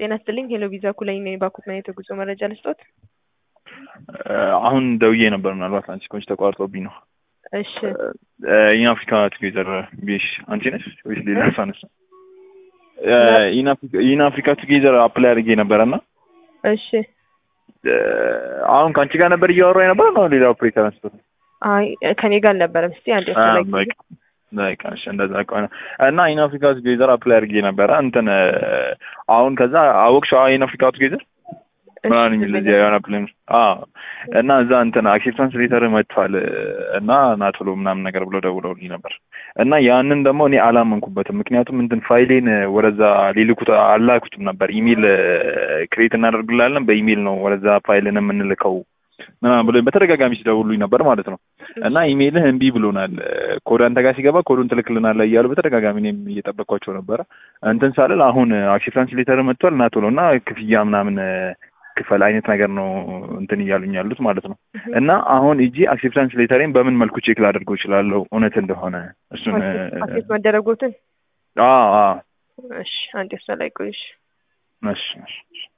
ጤና ይስጥልኝ ሄሎ ቪዛ ኩለኝ ነኝ ባኩት ማየት የጉዞ መረጃ ልስጦት? አሁን ደውዬ ነበር። ምናልባት አንቺ ኮንች ተቋርጦብኝ ነው። እሺ ኢን አፍሪካ ቱጌዘር ቢሽ አንቺ ነሽ ወይስ ሌላ ሰው ነሽ? ኢን አፍሪካ ቱጌዘር አፕላይ አድርጌ ነበረ እና እሺ አሁን ከአንቺ ጋር ነበር እያወራ የነበረ ነው ሌላ ኦፕሬተር አንስቶት አይ ከኔ ጋር አልነበረም። እስቲ አንድ ላይ በቃ እሺ፣ እንደዛ ከሆነ እና ኢን አፍሪካ ቱጌዘር አፕላይ አድርጌ ነበረ እንትን አሁን ከዛ አወቅሽ ኢን አፍሪካ ቱጌዘር ምናምን የሚል እዚያ የሆነ ፕሌን እና እዛ እንትን አክሴፕታንስ ሌተር መጥቷል እና ና ቶሎ ምናምን ነገር ብሎ ደውለውልኝ ነበር እና ያንን ደግሞ እኔ አላመንኩበትም። ምክንያቱም እንትን ፋይሌን ወደዛ ሊልኩት አላኩትም ነበር። ኢሜል ክሬት እናደርግላለን በኢሜል ነው ወደዛ ፋይልን የምንልከው ምናምን ብሎ በተደጋጋሚ ሲደውሉኝ ነበር ማለት ነው። እና ኢሜልህ እምቢ ብሎናል፣ ኮድ አንተ ጋር ሲገባ ኮዱን ትልክልናለህ እያሉ በተደጋጋሚ እኔም እየጠበቅኳቸው ነበረ። እንትን ሳልል አሁን አክሴፕታንስ ሌተር መጥቷል እና ቶሎ እና ክፍያ ምናምን ክፈል አይነት ነገር ነው እንትን እያሉኝ ያሉት ማለት ነው። እና አሁን እጂ አክሴፕታንስ ሌተሬን በምን መልኩ ቼክ ላደርገው እችላለሁ እውነት እንደሆነ እሱን አክሴፕት መደረጉትን? አዎ አዎ። እሺ አንዴ እሷ ላይ ቆይሽ። እሺ እሺ